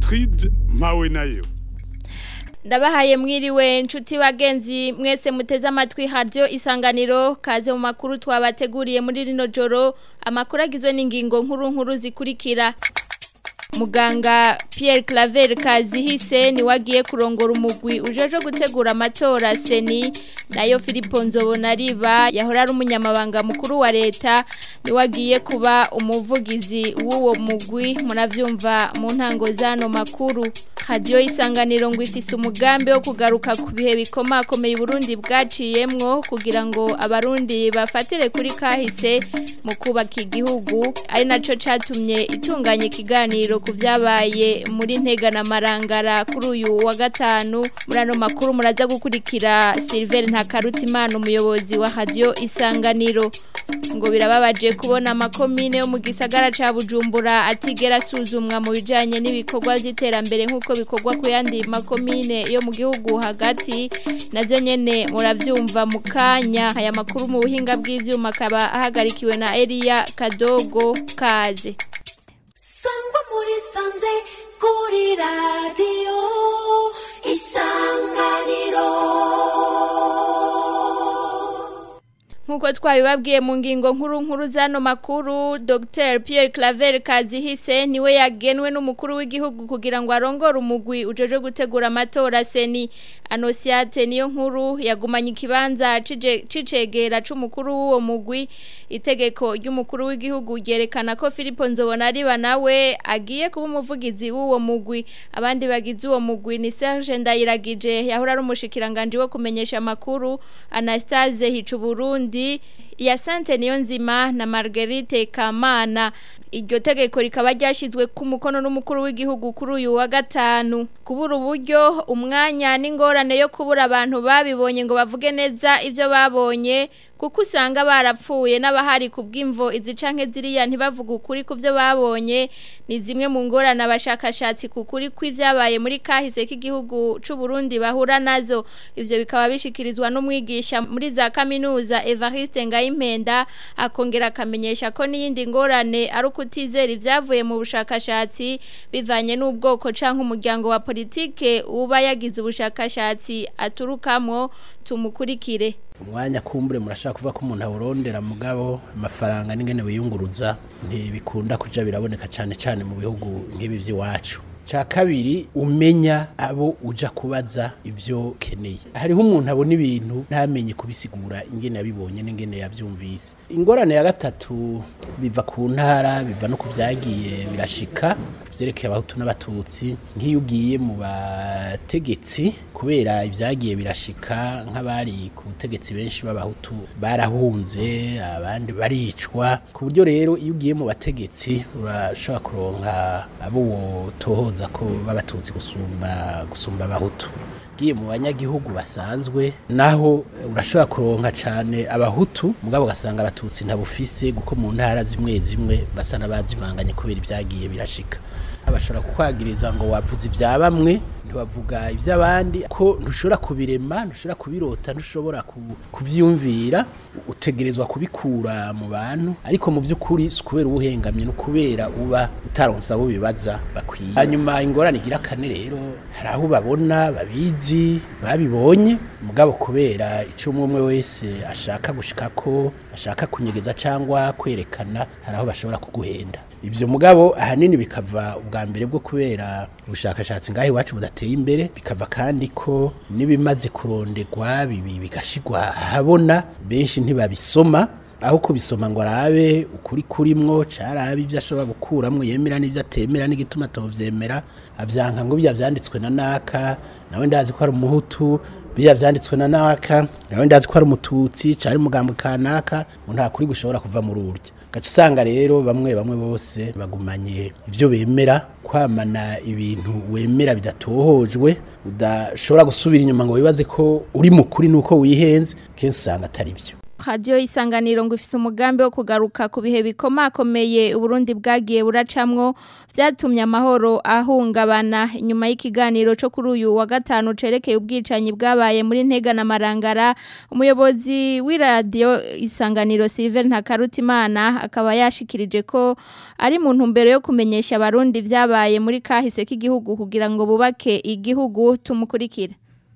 Gertrude mpawe nayo ndabahaye mwiriwe nshuti bagenzi mwese muteze amatwi haryo isanganiro kaze mu makuru twabateguriye muri rino joro amakuru agizwe n'ingingo nkuru nkuru zikurikira muganga Pierre Claver Kazihise ni wagiye kurongora umugwi ujeje gutegura amatora seni nayo Filipo Nzobonariba yahora ari umunyamabanga mukuru wa leta ni wagiye kuba umuvugizi w'uwo mugwi muravyumva mu ntango zano makuru radio isanganiro ngo ifise umugambi wo kugaruka ku bihe bikomakomeye Burundi bwaciyemwo kugira ngo abarundi bafatire kuri kahise mu kubaka igihugu ari naco catumye itunganya ikiganiro ku vyabaye muri ntega na marangara kuri uyu wa gatanu muri ano makuru muraza gukurikira Silver Ntakarutimana umuyobozi wa radio isanganiro ngo birababaje kubona amakomine yo mu gisagara ca Bujumbura atigera asuzumwa mu bijanye n'ibikorwa vy'iterambere nk'uko bikorwa ku yandi makomine yo mu gihugu hagati navyo nyene muravyumva mu kanya aya makuru mu buhinga bw'ivyuma akaba ahagarikiwe na Elia Kadogo Kaze sangwa muri sanze kuri radiyo isanganiro Nkuko twabibabwiye mu ngingo nkuru nkuru zano makuru Dr Pierre Claver Kazihise niwe yagenwe n'umukuru w'igihugu kugira ngo arongore umugwi ujeje gutegura amatora seni Anosiate niyo nkuru yagumanye ikibanza cicegera c'umukuru w'uwo mugwi itegeko ry'umukuru w'igihugu ryerekana ko Filipo Nzobonariba nawe agiye kuba umuvugizi w'uwo mugwi abandi bagize uwo mugwi ni Serge Ndayiragije yahora ari umushikiranganje wo kumenyesha amakuru Anastase Hicuburundi ya Sante Niyonzima na Marguerite Kamana iryo tegeko rikaba ryashyizwe ku mukono n'umukuru w'igihugu kuri uyu wa gatanu kubura uburyo umwanya n'ingorane yo kubura abantu babibonye ngo bavuge neza ibyo babonye kuko usanga barapfuye n'abahari ku bw'imvo izi canke ziriya ntibavuga ukuri ku byo babonye ni zimwe mu ngorane abashakashatsi ku kuri kw'ivyabaye muri kahise k'igihugu c'u Burundi bahura nazo ivyo bikaba bishikirizwa n'umwigisha muri za kaminuza Evariste Ngayimpenda akongera akamenyesha ko n'iyindi ngorane ari kutizera ibyavuye mu bushakashatsi bivanye n'ubwoko canke umuryango wa politike uba yagize ubushakashatsi aturukamo tumukurikire umwanya kumbure murashaka kuvuga ko umuntu awurondera mugabo amafaranga n'ingene wiyunguruza ntibikunda kuja biraboneka cyane cyane mu bihugu nk'ibi by'iwacu cya kabiri umenya abo uja kubaza ibyo keneye hariho umuntu abona ibintu ntamenye kubisigura ingene yabibonye n'ingene yabyumvise ingorane ya gatatu biva ku ntara biva no ku byagiye birashika byerekeye abahutu n'abatutsi nk'iyo ugiye mu bategetsi kubera ibyagiye birashika nk'abari ku butegetsi benshi b'abahutu barahunze abandi baricwa ku buryo rero iyo ugiye mu bategetsi urashobora kuronka abo wotohoza ko babatutsi gusumba gusumba abahutu giye mu banyagihugu basanzwe naho urashobora kuronka cyane abahutu mugabo ugasanga abatutsi ntabufise kuko mu ntara zimwe zimwe basa n'abazimanganye kubera ibyagiye birashika abashobora kukwagiriza ngo wavuze ibya bamwe ntiwavuga iby'abandi ko ntushobora kubirema ntushobora kubirota ntushobora kubyumvira utegerezwa kubikura mu bantu ariko mu by'ukuri si ukubera ubuhengamye ni ukubera uba utaronsa abo bibaza bakwiye hanyuma ingorane igira kane rero hari aho babona babizi babibonye mugabo kubera icyo umwe umwe wese ashaka gushika ko ashaka kunyegeza cyangwa kwerekana hari aho bashobora kuguhenda ibyo mugabo ahanini bikava ubwa mbere bwo kubera ubushakashatsi ngaho iwacu budateye imbere bikava kandi ko n'ibimaze kurondegwa bibi bigashigwa ahabona benshi ntibabisoma aho kubisoma ngo arabe ukuri kurimwo carabe ibyo ashobora gukuramwo yemera n'ibyo atemera n'igituma atovyemera avyanka ngo bijya vyanditswe na naka nawe ndazi ko ari umuhutu bijya vyanditswe na naka nawe ndazi ko ari umututsi cari umugambo kanaka ngo nta kuri gushobora kuva muri urya gaca usanga rero bamwe bamwe bose bagumanye ibyo bemera kwamana ibintu wemera bidatohojwe udashobora gusubira inyuma ngo wibaze ko uri mukuri nuko wihenze kenshi usanga atari byo Radio isanganiro ngo ifise umugambi wo kugaruka ku bihe bikomakomeye Uburundi bwagiye buracamwo vyatumye amahoro ahungabana inyuma y'ikiganiro cyo kuri uyu wa gatanu cerekeye ubwicanyi bwabaye muri Ntega na Marangara umuyobozi w'iradio isanganiro Silver Ntakarutimana akaba yashikirije ko ari mu ntumbero yo kumenyesha abarundi vyabaye muri kahise k'igihugu kugira ngo bubake igihugu tumukurikira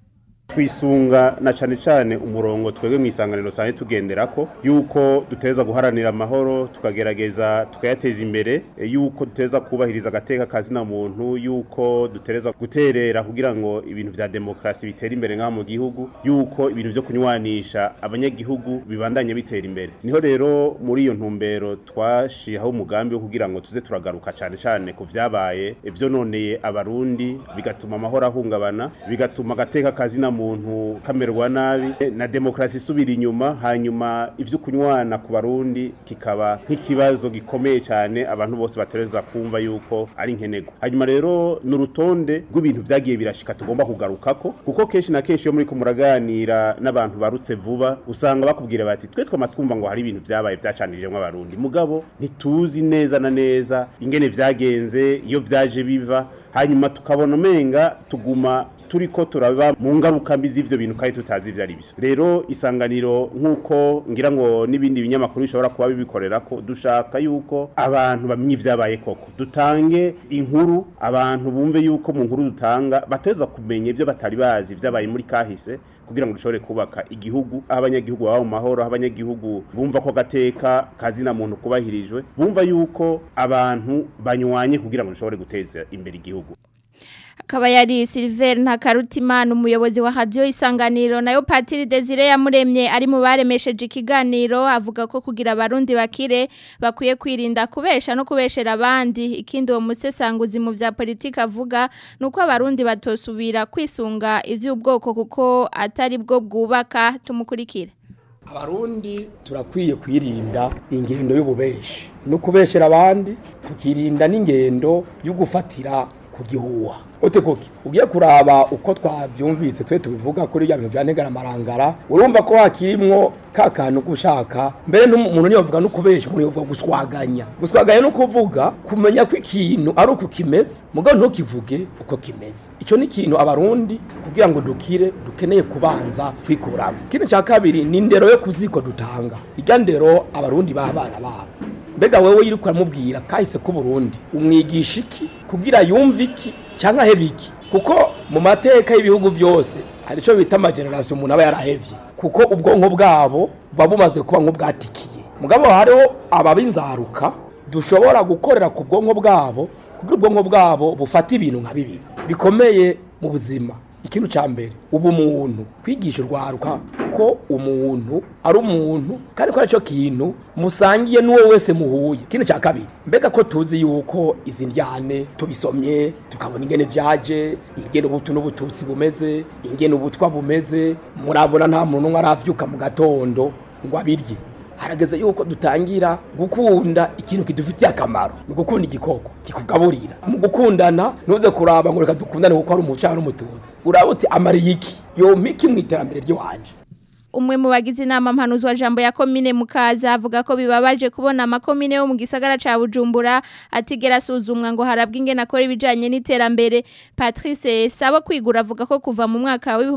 twisunga na cane cane umurongo twebwe mu isanganiro sanje tugenderako yuko duteza guharanira amahoro tukagerageza tukayateza imbere e, yuko duteza kubahiriza agateka kazina muntu yuko dutereza guterera kugira ngo ibintu vya demokrasi bitera imbere ngaha mu gihugu yuko ibintu vyo kunywanisha abanyagihugu bibandanye bitera imbere niho rero muri iyo ntumbero twashihaho umugambi wo kugira ngo tuze turagaruka cane cane ku vyabaye ivyo noneye abarundi bigatuma amahoro ahungabana bigatuma agateka kazina muntu kamerwa nabi na demokrasi isubira inyuma hanyuma ivyo kunywana ku barundi kikaba nk'ikibazo gikomeye cyane abantu bose batereza kumva yuko ari nkenego hanyuma rero n'urutonde rw'ibintu vyagiye birashika tugomba kugarukako kuko kenshi na kenshi iyo muri kumuraganira n'abantu barutse vuba usanga bakubwira bati twe twama twumva ngo hari ibintu vyabaye vyacanijemwo abarundi mugabo ntituzi neza na neza ingene vyagenze iyo vyaje biva hanyuma tukabona umenga tuguma turiko turaba mu ngaruka mbi z'ivyo bintu kandi tutazi ivyo ari byo rero isanganiro nk'uko ngira ngo n'ibindi binyamakuru bishobora kuba bibikorerako dushaka yuko abantu bamenye ivyabaye koko dutange inkuru abantu bumve yuko mu nkuru dutanga bateza kumenya ivyo batari bazi vyabaye muri kahise kugira ngo dushobore kubaka igihugu aho abanyagihugu baba mu mahoro aho abanyagihugu bumva ko gateka kazina muntu kubahirijwe bumva yuko abantu banywanye kugira ngo dushobore guteza imbere igihugu akaba yari Silver Ntakarutimana umuyobozi wa radio isanganiro nayo Patiri Desire yamuremye ari mu baremesheje ikiganiro avuga ko kugira abarundi bakire bakwiye kwirinda kubesha no kubeshera abandi ikindi uwo musesanguzi mu vya politika avuga nuko abarundi batosubira kwisunga ivy'ubwoko kuko atari bwo bwubaka tumukurikira abarundi turakwiye kwirinda ingendo y'ububeshi no kubeshera abandi tukirinda n'ingendo yo gufatira ku gihuha ote koki ugiye kuraba uko twavyumvise twe tubivuga kuri ya bintu vyanegara marangara urumva ko hakirimwo ka kantu gushaka mbere n'umuntu niyo avuga no kubesha umuntu yovuga guswaganya guswaganya no kuvuga kumenya ko ikintu ari uko kimeze mugabo ntukivuge uko kimeze ico ni ikintu abarundi kugira ngo dukire dukeneye kubanza kwikuramo ikindi ca kabiri ni indero yo kuziko dutanga irya ndero abarundi b'abana babo mbega wewe yiri kuramubwira kahise ko Burundi umwigisha iki kugira yumve iki cyangwa hebe iki kuko mu mateka y'ibihugu byose hari ico bita amageneration umuntu aba yarahevye kuko ubwonko bwabo buba bumaze kuba nk'ubwatikiye mugabo hariho ababinzaruka dushobora gukorera ku bwonko bwabo kugira ubwonko bwabo bufata ibintu nka bibiri bikomeye mu buzima ikintu cya mbere ubumuntu kwigisha urwaruka ko umuntu ari umuntu kandi ko aricyo kintu musangiye n'uwo wese muhuye ikintu cya kabiri mbega ko tuzi yuko izi njyane tubisomye tukabona ingene vyaje ingene ubutu n'ubututsi bumeze ingene ubutwa bumeze murabona nta muntu n'umwe aravyuka mu gatondo ngo abirye harageze yuko dutangira gukunda ikintu kidufitiye akamaro ni gukunda igikoko kikugaburira mu gukundana ntuze kuraba ngo reka dukundane kuko ari umucanga n'umutuzi uraba uti amariye iki yompiki mu iterambere ry'iwanje umwe mu bagize inama mpanuzi wa jambo ya komine mukaza avuga ko bibabaje kubona amakomine yo mu gisagara ca Bujumbura atigera asuzumwa ngo harabwe ingene akora ibijanye n'iterambere Patrice Sabo kwigura avuga ko kuva mu mwaka wa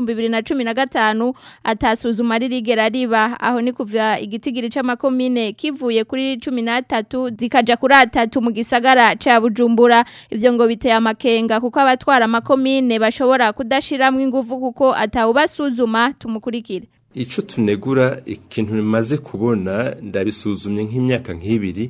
2015 atasuzuma ririgera riba aho ni kuva igitigiri c'amakomine kivuye kuri 13 zikaja kuri atatu mu gisagara ca Bujumbura ivyo ngo biteye amakenga kuko abatwara amakomine bashobora kudashiramwe ingufu kuko atawubasuzuma tumukurikire Ico tunegura ikintu maze kubona ndabisuzumye nk'imyaka nk'ibiri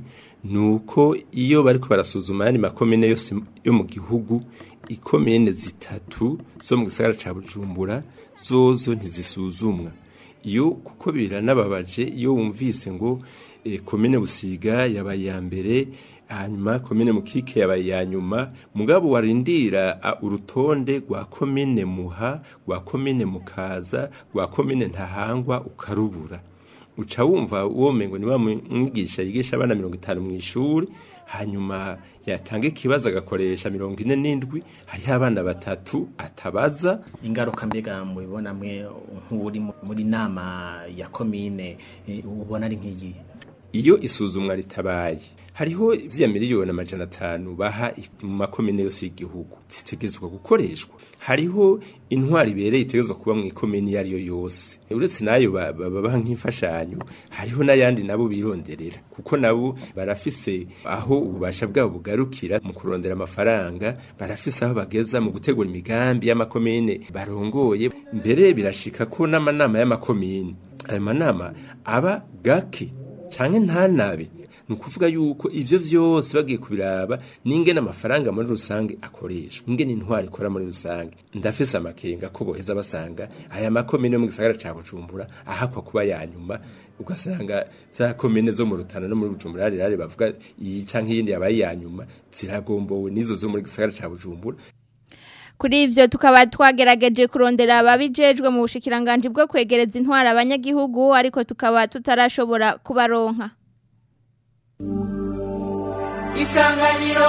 nuko iyo bariko barasuzuma yani makomine yose yo mu gihugu ikomine zitatu zo mu gisagara ca Bujumbura zozo ntizisuzumwa iyo kuko biranababaje iyo wumvise ngo e, komine busiga yabaye ya mbere hanyuma komine mukike yabaye ya nyuma mugabo warindira urutonde rwa komine muha rwa komine mukaza rwa komine ntahangwa ukarubura uca wumva uwo mengo ni wa mwigisha yigisha abana mirongo itanu mu ishuri hanyuma yatanga ikibazo agakoresha mirongo ine n'indwi hariho abana batatu atabaza ingaruka mbega mubibona mwe nk'uri mu- muri nama ya komine eh, ubona ari nk'iyi iyo isuzumwa ritabaye hariho ziriya miliyoni amajana atanu baha i- mu makomine yose y'igihugu zitegerezwa gukoreshwa hariho intwari ibereye itegerezwa kuba mu ikomine iyo ariyo yose uretse nayo ba- ba- babaha nk'imfashanyo hariho n'ayandi nabo bironderera kuko nabo barafise aho ububasha bwabo bugarukira mu kurondera amafaranga barafise aho bageza mu gutegura imigambi y'amakomine barongoye mbere birashika ko n'amanama y'amakomine ayo manama aba gake canke ntanabe ni ukuvuga yuko ivyo vyose bagiye kubiraba n'ingene amafaranga muri rusange akoreshwa ingene intwari ikora muri rusange ndafise amakenga ko boheza basanga aya makomine yo mu gisagara ca bujumbura ahakwa kuba yanyuma ugasanga za komine zo mu rutana no muri bujumbura rari bavuga iyi canke iyindi yabaye yanyuma ziragombowe n'izo zo muri gisagara ca bujumbura Kuri ivyo tukaba twagerageje kurondera ababijejwe mu bushikiranganje bwo kwegereza intwara abanyagihugu ariko tukaba tutarashobora kubaronka. isanganiro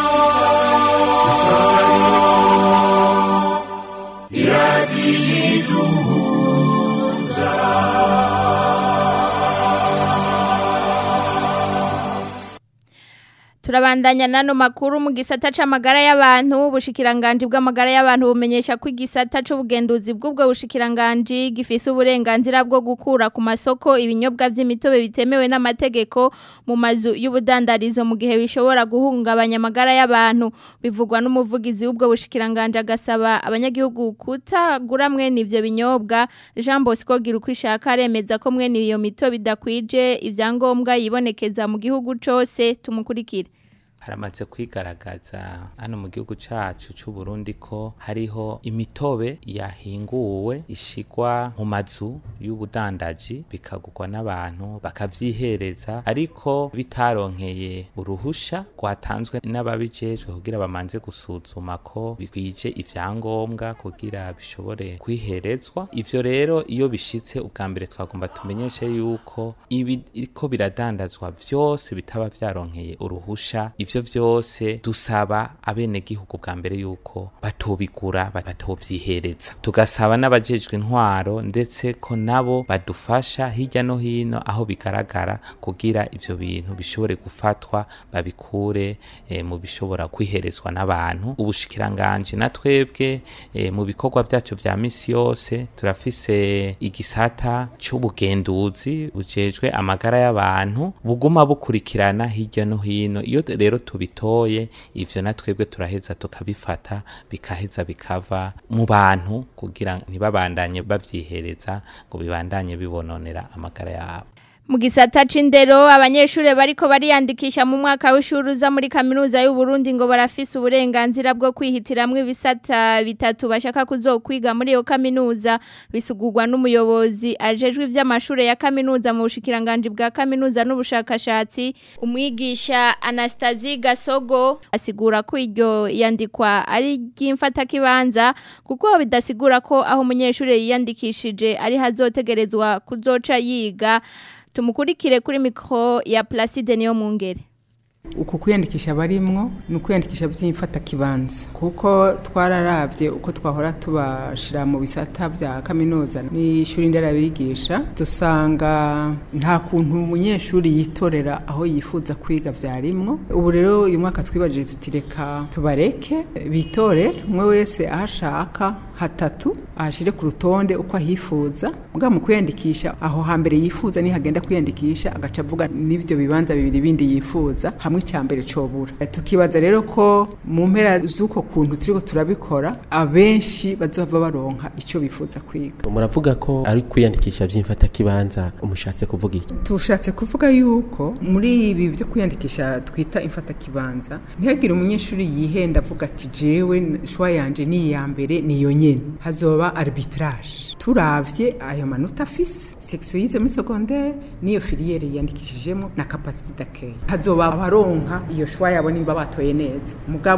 Turabandanya nano makuru mu gisata c'amagara y'abantu ubushikiranganje bw'amagara y'abantu bumenyesha ko igisata c'ubugenduzi bw'ubwo bushikiranganje gifise uburenganzira bwo gukura ku masoko ibinyobwa vy'imitobe bitemewe n'amategeko mu mazu y'ubudandarizo mu gihe bishobora guhungabanya amagara y'abantu bivugwa n'umuvugizi w'ubwo bushikiranganje agasaba abanyagihugu kutagura mwene ivyo binyobwa Jean Bosco Girukwishaka aremeza ko mwene iyo mitobe idakwije ivyangombwa yibonekeza mu gihugu cose tumukurikire haramaze kwigaragaza hano mu gihugu cacu c'u Burundi ko hariho imitobe yahinguwe ishigwa mu mazu y'ubudandaji bikagurwa n'abantu bakavyihereza ariko bitaronkeye uruhusha rwatanzwe n'ababijejwe kugira bamanze gusuzuma ko bikwije ivyangombwa kugira bishobore kwiherezwa ivyo rero iyo bishitse ubwa mbere twagomba tumenyeshe yuko ibiriko biradandazwa vyose bitaba vyaronkeye uruhusha ivyo vyose dusaba abenegihugu bwa mbere yuko batobigura batovyihereza tugasaba n'abajejwe intwaro ndetse ko nabo badufasha hirya no hino aho bigaragara kugira ivyo bintu bishobore gufatwa babikure eh, mu bishobora kwiherezwa n'abantu ubushikiranganje na twebwe eh, mu bikorwa vyacu vya misi yose turafise igisata c'ubugenduzi bujejwe amagara y'abantu buguma bukurikirana hirya no hino iyo rero tubitoye ivyo na twebwe turaheza tukabifata bikaheza bikava mu bantu kugira ntibabandanye bavyihereza ngo bibandanye bibononera amagara yabo Mu gisata c'indero abanyeshure bariko bariyandikisha mu mwaka w'ishuri uza muri kaminuza y'u Burundi ngo barafise uburenganzira bwo kwihitiramwo ibisata bitatu bashaka kuzokwiga muri iyo kaminuza bisugurwa n'umuyobozi ajejwe ivy'amashure ya kaminuza mu bushikiranganje bwa kaminuza n'ubushakashatsi umwigisha Anastasie Gasogo asigura ko iryo yandikwa ari ry'imfata kibanza kuko bidasigura ko aho umunyeshure yiyandikishije ari hazotegerezwa kuzoca yiga tumukurikire kuri mikro ya Placide niyo mungere uku kwiyandikisha barimwo ni ukwiyandikisha by'imfata kibanza kuko twararavye uko twahora tubashira mu bisata bya kaminuza n'ishuri nderabigisha dusanga nta kuntu umunyeshuri yitorera aho yifuza kwiga vyarimwo ubu rero uyu mwaka twibajije tutireka tubareke bitorere umwe wese aho ashaka hatatu ahashire ku rutonde uko ahifuza muga mu kwiyandikisha aho hambere yifuza nihagenda kwiyandikisha agaca avuga n'ivyo bibanza bibiri bindi yifuza hamwe icyambere cobura tukibaza rero ko mu mpera z'uko kuntu turiko turabikora abenshi bazova baronka ico bifuza kwiga muravuga ko ari kwiyandikisha vy'imfata kibanza umushatse kuvuga iki tushatse kuvuga yuko muri ibi byo kwiyandikisha twita imfata kibanza ntihagire umunyeshuri yihenda avuga ati jewe shwa yanje ni iya mbere niyo nyene hazoba arbitrage turavye ayo manota afise section yize muri secondaire niyo filiere yandikishijemo na capacité d'accueil hazoba abaronka iyo shwa yabo nimba batoye neza mugabo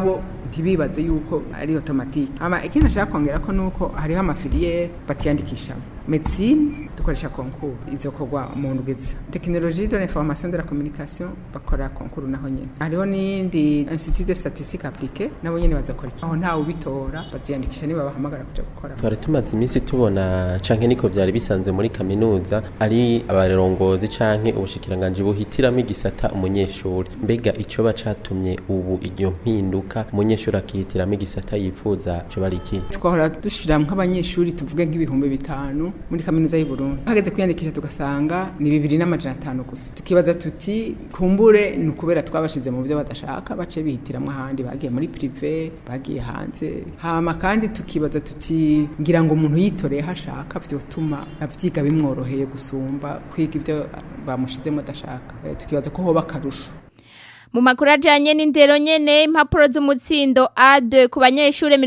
ntibibaze yuko ari automatique ama ikindi nashaka kongera ko nuko hariho amafiliere batiyandikishamo medicine dukoresha concours izokorwa mu ndwiza technologie de l'information de la communication bakora concours naho nyene hariho n'indi institut de statistique appliquée nabo nyene bazokora iki aho ntawe ubitora baziyandikisha niba bahamagara kuja gukora twari tumaze iminsi tubona canke niko vyari bisanzwe muri kaminuza ari abarongozi canke ubushikiranganji buhitiramo igisata umunyeshuri mbega ico bacatumye ubu iyo mpinduka umunyeshuri akihitiramo igisata yifuza co bari iki twahora dushira nk'abanyeshuri tuvuge nk'ibihumbi bitanu muri kaminuza y'u Burundi hageze kwiyandikisha tugasanga ni bibiri n'amajana atanu gusa tukibaza tuti kumbure ni ukubera twabashize mu byo badashaka bace bihitiramwo ahandi bagiye muri prive bagiye hanze hama kandi tukibaza tuti ngira ngo umuntu yitoreye aho ashaka vyotuma avyiga bimworoheye gusumba kwiga ibyo bamushizemo adashaka Eh, tukibaza ko hoba akarusho Mu makuru ajanye n'indero nyene impapuro z'umutsindo A2 ku banyeshure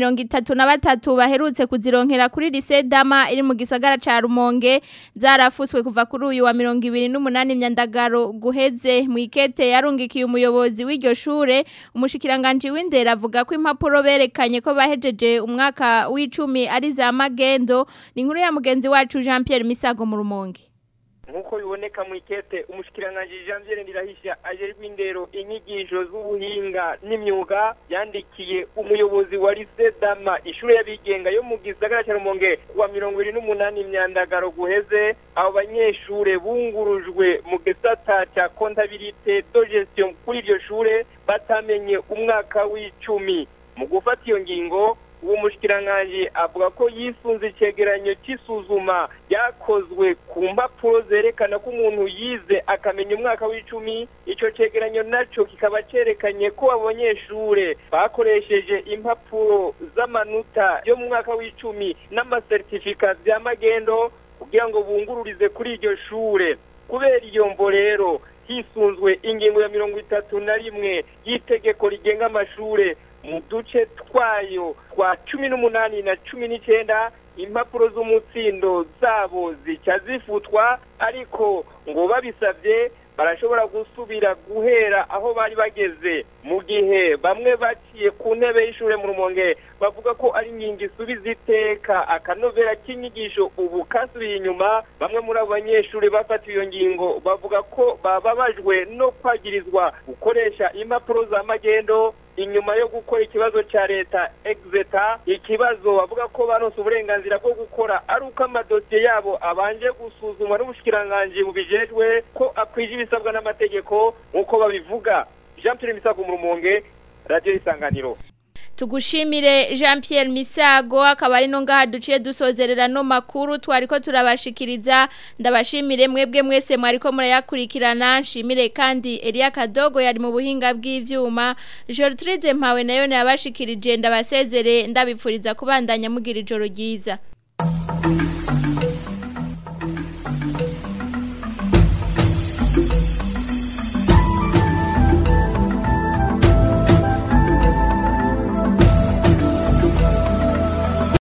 33 baherutse kuzironkera kuri lycée Dama iri mu gisagara ca Rumonge zarafuswe kuva kuri uyu wa 28 myandagaro guheze mu ikete yarungikiye umuyobozi w'iryo shure umushikiranganje w'indero avuga ko impapuro berekanye ko bahejeje umwaka w'icumi ari za magendo ni inkuru ya mugenzi wacu Jean Pierre Misago mu Rumonge nk'uko biboneka mu ikete umushikiranganji Janvier Ndirahisha ajerwa indero inyigisho z'ubuhinga n'imyuga yandikiye umuyobozi wa Lycée Dama ishure y'abigenga yo mu gisagara cya Rumonge wa 28 imyandagaro guheze abo banyeshure bungurujwe mu gisata cya comptabilité de gestion kuri iryo shure batamenye umwaka w'icumi mu gufata iyo ngingo uwo mushikiranganji avuga ko yisunze icegeranyo c'isuzuma ryakozwe ku mpapuro zerekana ko umuntu yize akamenya umwaka w'icumi ico cegeranyo naco kikaba cerekanye ko abo banyeshure bakoresheje impapuro z'amanota yo mu mwaka w'icumi n'amasertifika vya magendo kugira ngo bungururize kuri iryo shure kubera iyo mvo rero hisunzwe ingingo ya mirongo itatu na rimwe y'itegeko rigenga amashure mu duce twayo twa cumi n'umunani na cumi n'icenda impapuro z'umutsindo zabo zica zifutwa ariko ngo babisabye barashobora gusubira guhera aho bari bageze mu gihe bamwe baciye ku ntebe y'ishure mu rumonge bavuga ko ari inkingi isubiza iteka akanovera k'inyigisho ubu kasubiye inyuma bamwe muri abo banyeshuri bafatiwe iyo ngingo bavuga ko bababajwe no kwagirizwa gukoresha impapuro za magendo inyuma yo gukora ikibazo cya leta exeta ikibazo bavuga ko baronse uburenganzira bwo gukora ari uko amadosiye yabo abanje gusuzumwa n'ubushikiranganji bubijejwe ko akwije ibisabwa n'amategeko nk'uko babivuga jean pierre misago mu rumonge radiyo isanganiro tugushimire Jean Pierre Misago akaba ari no ngaha duciye dusozerera no makuru twariko turabashikiriza ndabashimire mwebwe mwese mwariko murayakurikirana nshimire kandi Elia Kadogo yari mu buhinga bw'ivyuma Gertrude Mpawe nayo yabashikirije ndabasezere ndabipfuriza kubandanya mugira ijoro ryiza